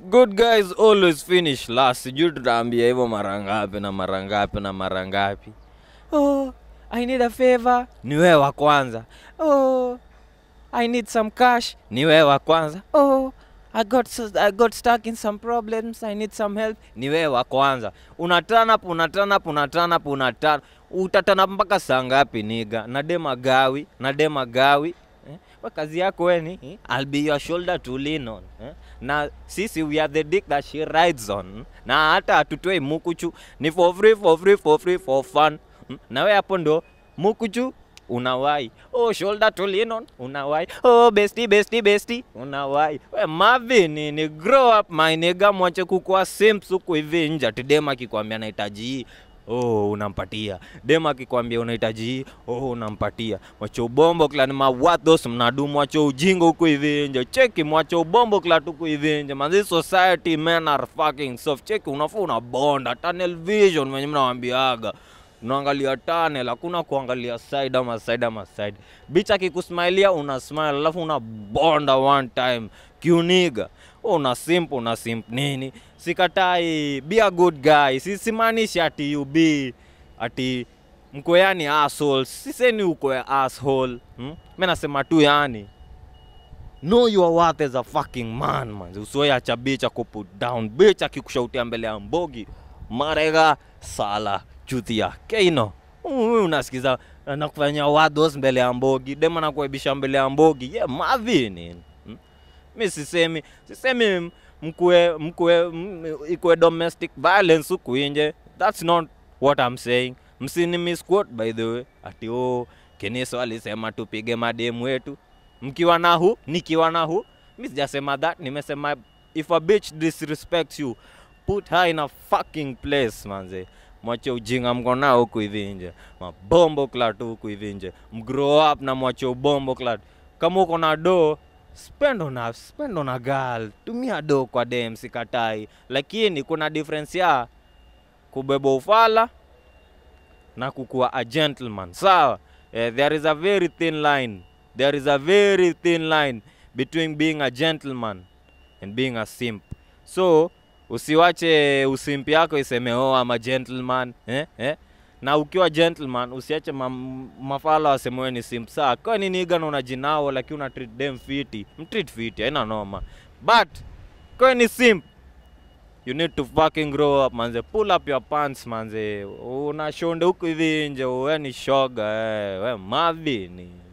good guys always finish last sijui tutaambia hivyo mara ngapi na mara ngapi na mara ngapi oh, i need a favor ni wewe wa kwanza oh, i need some cash ni wewe wa kwanza oh, I got, s- I got stuck in some problems I need some help ni wewe wa kwanza unatana unatana unatana unatana utatana mpaka saa ngapi niga na dema gawi na dema gawi eh? Kwa kazi yako weni eh? I'll be your shoulder to lean on eh? na sisi we are the dick that she rides on na hata hatutoi mukuchu ni for free for free for free for fun mm? na we hapo ndo mukuchu unawai oh shoulder to lean on unawai oh bestie bestie bestie unawai we mavi ni, ni grow up my nigga mwache kukua simps huku hivi nje ati dem akikwambia nahitaji hii oh unampatia dem akikwambia unahitaji hii oh unampatia mwache ubombo kla ni mawathos mnadu mwache ujingo huku hivi nje cheki mwache ubombo kla tuku hivi nje manzi society men are fucking soft cheki unafaa unabonda tunnel vision wenye mnawambiaga unaangalia tunnel hakuna kuangalia side ama side ama side bitch akikusmailia una smile alafu unabonda one time kiuniga una simp una simp nini sikatai be a good guy Si- simaanishi ati you be ati mko yani assholes siseni uko ya asshole hmm? mi nasema tu yani know your worth as a fucking man man usioacha bitch akuput down bitch akikushautia mbele ya mbogi marega sala chuthia keino Huyu unasikiza nakufanya wados mbele ya mbogi dema nakuaibisha mbele ya mbogi ye yeah, mavi nini hmm? mi sisemi sisemi mkue mkue m- ikue domestic violence huku inje that's not what i'm saying msini misquote by the way ati oh keniso alisema tupige mademu wetu mkiwa na hu nikiwa na hu mi sijasema that nimesema if a bitch disrespects you put her in a fucking place manze mwache ujinga mko nao huku hivi nje mabombo klat huku hivi nje mgrow up na mwache ubombo klat kama uko na do spend on a, spend on a girl tumia do kwa dem sikatai lakini kuna difference ya kubeba ufala na kukuwa a gentleman sawa eh, there is a very thin line there is a very thin line between being a gentleman and being a simp so usiwache usimpi yako iseme oh I'm a gentleman eh, eh? na ukiwa gentleman usiache ma, mafala wasemewe ni simp saa kwani nigana unajinao lakini una treat them fiti mtreat fiti haina noma but kwe ni simp you need to fucking grow up manze pull up your pants manze unashonde huku hivi nje we ni shoga eh. we mavi ni